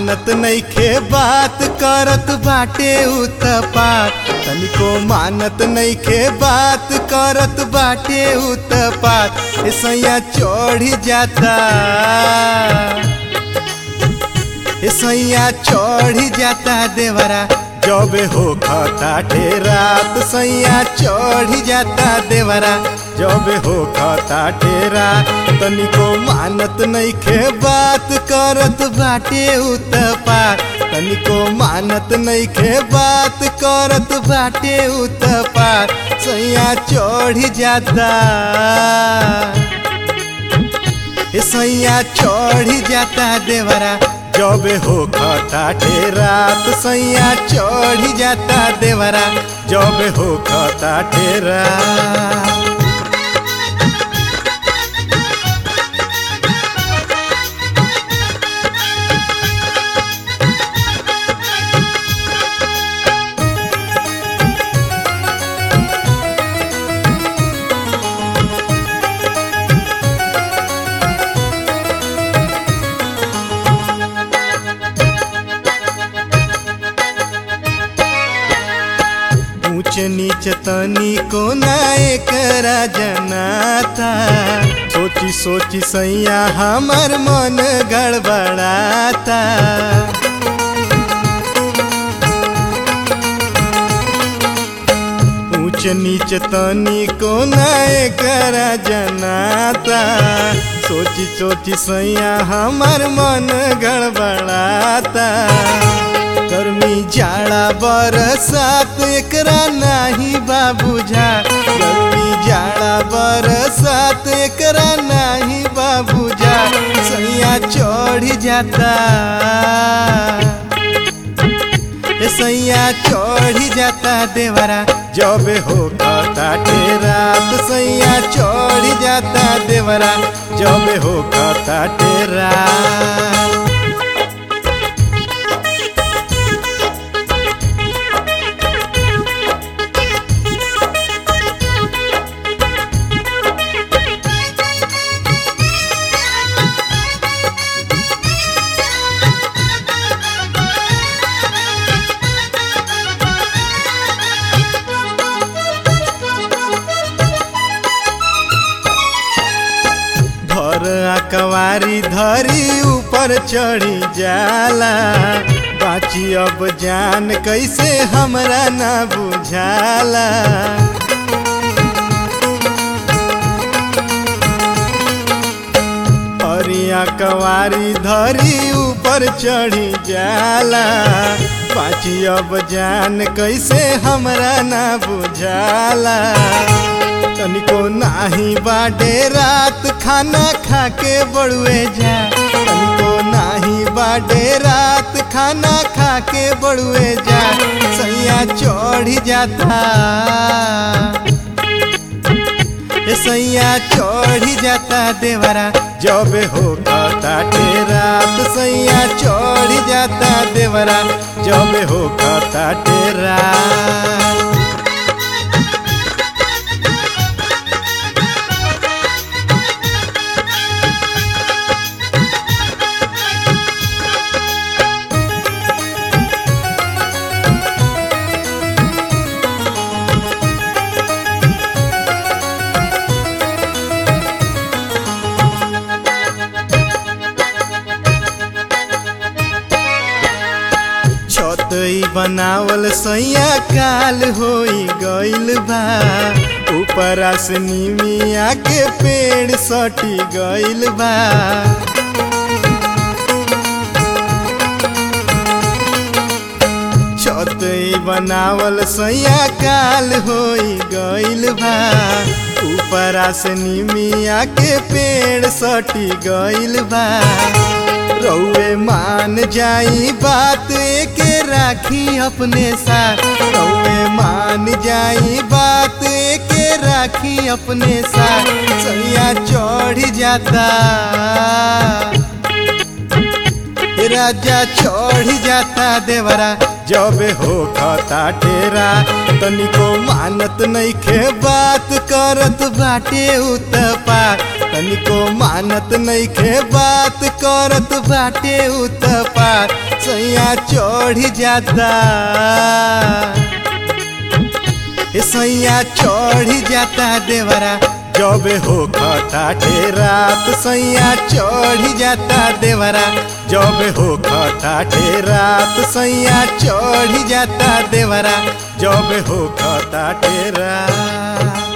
मानत नइखे बात करत बाटे उत्पात तनिको मानत नइखे बात करत बाटे उत्पात ए सैया चढ़ी जाता ए सैया चढ़ी जाता देवरा जब हो खाता रात सैया चढ़ी जाता देवरा जब हो खाता ढेरा तनिको मानत नइखे बात करत बाटे उत्पात तनिको मानत नइखे बात करत बाटे उत्पात सैया चढ़ी जाता ए सैया चढ़ी जाता देवरा जब हो खाता रात सैया चढ़ी जाता देवरा जब हो खाता ढेरा ऊंच नीच तनी को नाए करा जनाता सोची सोची सैया हमर मन गड़बड़ाता ऊंच नीच तनी को नाए करा जनाता सोची सोची सैया हमर मन गड़बड़ाता गर्मी जाड़ा बरसात एकरा नाही बाबूझा गर्मी जाड़ा बरसात एकरा नाही बाबूझा सैया चढ़ी जाता ए सैया चढ़ी जाता देवरा जब हो खाता रात सैया चढ़ी जाता देवरा जब हो खाता टेरा धर कवारी धरी ऊपर चढ़ी जाला बाची अब जान कैसे हमरा ना बुझाला हरिया कवारी धरी ऊपर चढ़ी जाला बाची अब जान कैसे हमरा ना बुझाला तनिको नाही बाडे रात खाना खाके बड़ुए जा तनिको नाही बाडे रात खाना खाके बड़ुए जा सैया चढ़ी जाता ए सैया चढ़ी जाता देवरा जब हो खाता रात सैया चढ़ी जाता देवरा जब हो खाता टेरा छतई बनावल सैया काल होई गइल बा ऊपरा से निमिया के पेड़ सटी गइल बा छतई बनावल सैया काल होई गइल बा ऊपरा से निमिया के पेड़ सटी गइल बा रउए मान जाई बात के राखी अपने साथ रउए मान जाई बात के राखी अपने साथ सैया चढ़ जाता राजा चढ़ जाता देवरा जब हो खाता टेरा तनिको मानत नइखे बात करत बाटे उत्पात तनिको मानत नइखे बात करत बाटे उत्पात सैया चढ़ जाता ए सैया चढ़ जाता देवरा जब हो खटाटे रात सैया चढ़ जाता देवरा जब हो खटाटे रात सैया चढ़ जाता देवरा जब हो खटाटे रात